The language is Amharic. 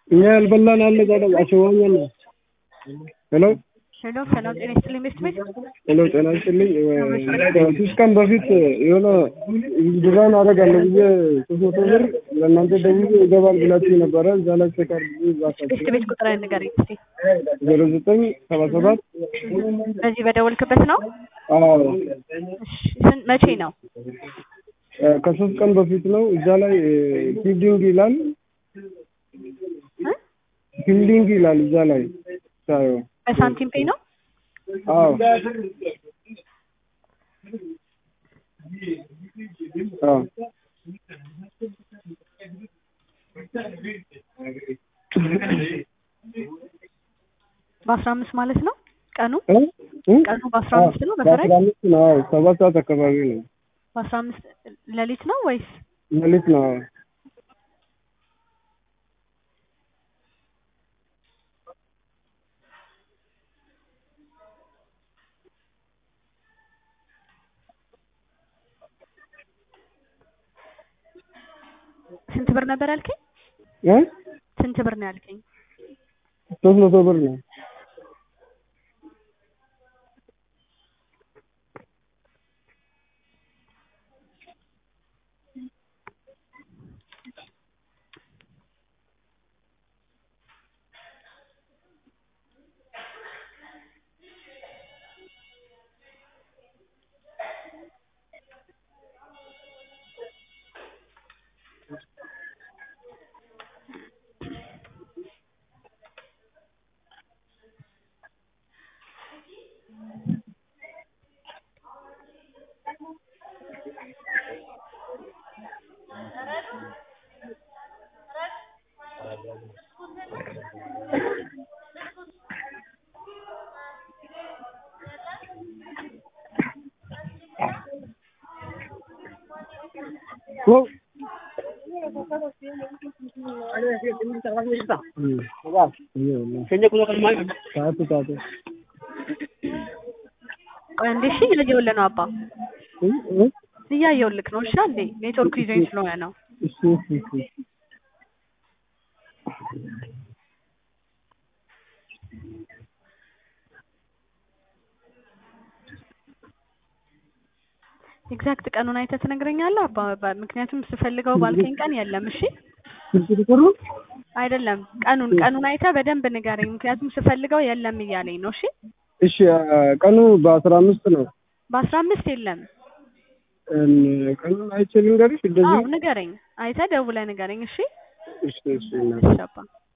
እኛ ያልበላን አለ ታዲያ አሸዋኛ ነው። ሄሎ ሄሎ ሰላም ጤና ይስጥልኝ ቤስት ቤት ሄሎ ጤና ይስጥልኝ። ከሶስት ቀን በፊት የሆነ ድራን አደርጋለሁ ብዬ ሶስት መቶ ብር ለእናንተ ደውዬ ይገባል ብላችሁ ነበረ። እዛ ላይ ቼክ አድርጉ እባካችሁ። ቤስት ቤት ቁጥር ንገረኝ እስኪ። ዜሮ ዘጠኝ ሰባ ሰባት በዚህ በደወልክበት ነው? አዎ እሺ፣ ስንት መቼ ነው? ከሶስት ቀን በፊት ነው። እዛ ላይ ፊልዲንግ ይላል እ? ፊልዲንግ ይላል እዛ ላይ ሳየው። በሳንቲም ፔ ነው? አዎ አዎ በአስራ አምስት ማለት ነው ቀኑ እ? እ? ቀኑ በአስራ አምስት ነው በአስራ በፈረንጅ አምስት ነው። አዎ ሰባት ሰዓት አካባቢ ነው። በአስራ አምስት ሌሊት ነው ወይስ ሌሊት ነው። አዎ ስንት ብር ነበር ያልከኝ? እ? ስንት ብር ነው ያልከኝ? ሶስት መቶ ብር ነው። ኦ ታቱ ታቱ ቆይ አንዴ እሺ፣ እያየሁልህ ነው አባ እ? እ? እያየሁልህ ነው። እሺ አንዴ ኔትወርክ ይዞኝ ስለሆነ ነው። እሺ እሺ እሺ ኤግዛክት ቀኑን አይተህ ትነግረኛለህ አባ? በ- ምክንያቱም ስፈልገው ባልከኝ ቀን የለም። እሺ ስልክ ቁጥሩ አይደለም ቀኑን ቀኑን አይተህ በደንብ ንገረኝ። ምክንያቱም ስፈልገው የለም እያለኝ ነው። እሺ እሺ ቀኑ በአስራ አምስት ነው። በአስራ አምስት የለም። እም፣ ቀኑን አይቼ ልንገርሽ እንደዚህ አዎ ንገረኝ፣ አይተህ ደውለህ ንገረኝ። እሺ እሺ እሺ እና እሺ አባ